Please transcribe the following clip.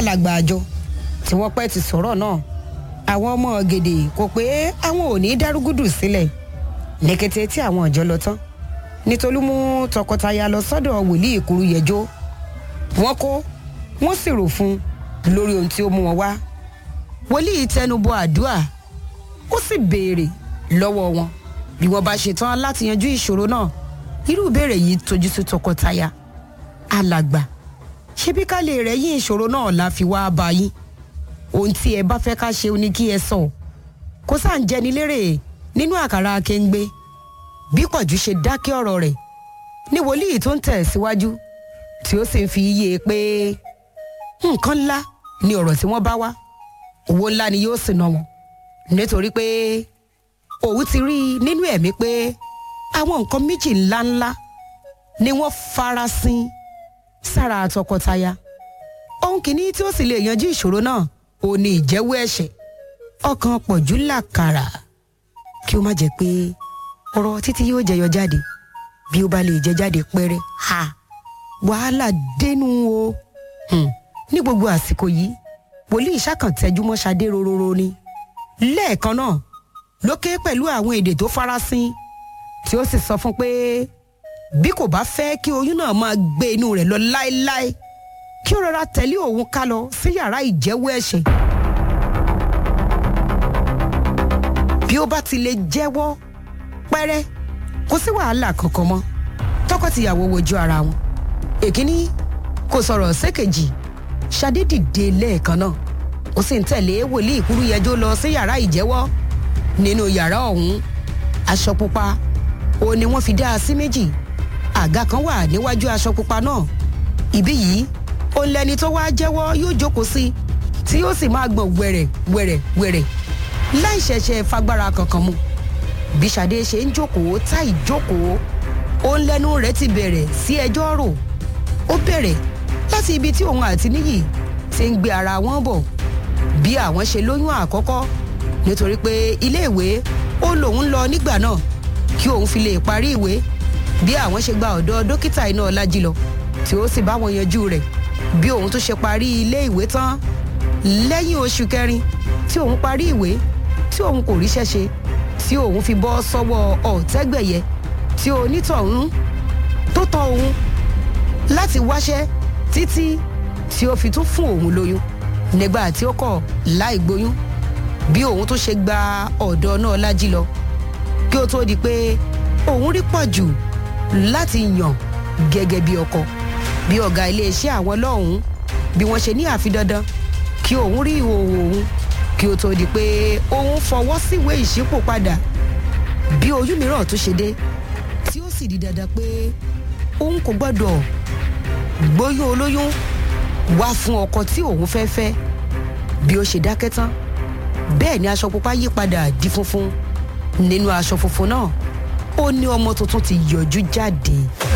alàgbà àjọ tí wọ́n pẹ́ ti sọ̀rọ̀ náà àwọn ọmọ gèdè kò pé àwọn ò ní dárúgúdù sílẹ̀ ní kété tí àwọn ọjọ́ lọ tán nítorí mú tọkọtaya lọ sọ́dọ̀ wòlíì ìkúrú yẹjọ́ wọ́n kó wọ́n sì rò fún un lórí ohun tí ó mú wọn wá wòlíì tẹnubọ àdúà ó sì béèrè lọ́wọ́ wọn bí wọ́n bá ṣetán láti yanjú ìṣòro náà irú ìbéèrè yìí tójú sí tọkọtaya alàgbà ṣebí ká lè rẹ̀ yín ìṣòro náà la fi wá bá yín ohun tí ẹ bá fẹ́ ká ṣe ni kí ẹ sọ kó sáà ń jẹni lérè nínú àkàrà akéǹgbé bí pọ̀jù ṣe dákẹ́ ọ̀rọ̀ rẹ̀ ní wòlíì tó ń tẹ̀ síwájú tí ó sì ń fi yé e pé nǹkan ńlá ni ọ̀rọ̀ tí wọ́n bá wá owó ńlá ni yóò sì ná wọn nítorí pé òun ti rí i nínú ẹ̀mí pé àwọn nǹkan méjì ńláńlá ni wọ́n farasin sára tọkọtaya ohun kìíní tí ó sì lè yanjú ìṣòro náà ò ní ìjẹ́wọ́ ẹ̀ṣẹ̀ ọkàn pọ̀jù làkàrà kí ó má jẹ́ pé ọ̀rọ̀ títí yóò jẹyọ jáde bí ó bá lè jẹ jáde pẹ́rẹ́ ha wàhálà dénú o hmm. ní gbogbo àsìkò yìí wòlíì ṣàkàntẹ́júmọ́ ṣadé rororo ni lẹ́ẹ̀kan náà ló ké pẹ̀lú àwọn èdè tó farasin tí ó sì sọ fún pé bí kò bá fẹ́ kí oyún náà máa gbé inú rẹ̀ lọ láéláé kí ó rọra tẹ̀lé òun ká lọ sí yàrá ìjẹ́wọ́ ẹ̀ṣẹ̀. bí ó bá ti lè jẹ́wọ́ pẹ́rẹ́ kò sí wàhálà kankan mọ́ tọkọtìyàwó wojú ara wọn. èkíní kò sọ̀rọ̀ sékejì ṣadé dìde lẹ́ẹ̀kan náà ó sì ń tẹ̀lé wòlíì ìkúrú yẹjọ́ lọ sí yàrá ìjẹ́wọ́ nínú yàrá ọ̀hún aṣọ pupa òun ni wọ́n fi dá a sí méjì àga kan wà níwájú aṣọ pupa náà ibí yìí ó lẹni tó wá jẹ́wọ́ yóò jókòó sí tí yóò sì máa gbọ̀n wẹ̀rẹ̀ wẹ̀rẹ̀ wẹ̀rẹ̀ láì ṣẹ̀ṣẹ̀ fagbára kankan mu bí Ṣadé ṣe ń jókòó tá ìjókòó ó ń lẹ́nu rẹ̀ ti bẹ̀rẹ̀ sí ẹjọ́ rò ó bẹ̀rẹ̀ láti ibi tí òun àti níyì ti ń gbé ara wọn bọ̀ bí àwọn ṣe lóyún àkọ́kọ́ nítorí pé iléèwé ó lòun lọ nígbà náà kí òun fi lè parí ìwé bí àwọn ṣe gba ọ̀dọ̀ dókítà iná ọlájí lọ tí ó sì bá wọn yanjú rẹ̀ bí òun tó ṣe parí ilé ìwé tán lẹ́yìn oṣù kẹrin tí òun parí ìwé tí òun kò ríṣẹ́ ṣe tí òun fi bọ́ sọ́wọ́ ọ̀tẹ́gbẹ̀yẹ tí onítọ̀hún tó tọ́ òun láti wáṣẹ́ títí tí ó fi tún fún òun lóyún nígbà tí ó kọ̀ láì gbóyún bí òun tó ṣe gba ọ̀dọ̀ náà lájí lọ kí ó tó di pé òun rí pọ̀ jù láti yàn gẹ́gẹ́ bí ọkọ bí ọ̀gá iléeṣẹ́ àwọn lọ́hùn-ún bí wọ́n ṣe ní àfi dandan kí òun rí ìhòòhò òun kí ó tó di pé òun fọwọ́ síwèé ìṣípò padà bí oyún mìíràn tó ṣe dé tí ó sì di dandan pé òun kò gbọ́dọ̀ gbóyún olóyún wá fún ọkọ tí òun fẹ́ fẹ́ bí ó ṣe dákẹ́ tán bẹ́ẹ̀ ni aṣọ pupa yí padà di funfun nínú aṣọ funfun náà ó ní ọmọ tuntun ti yọjú jáde.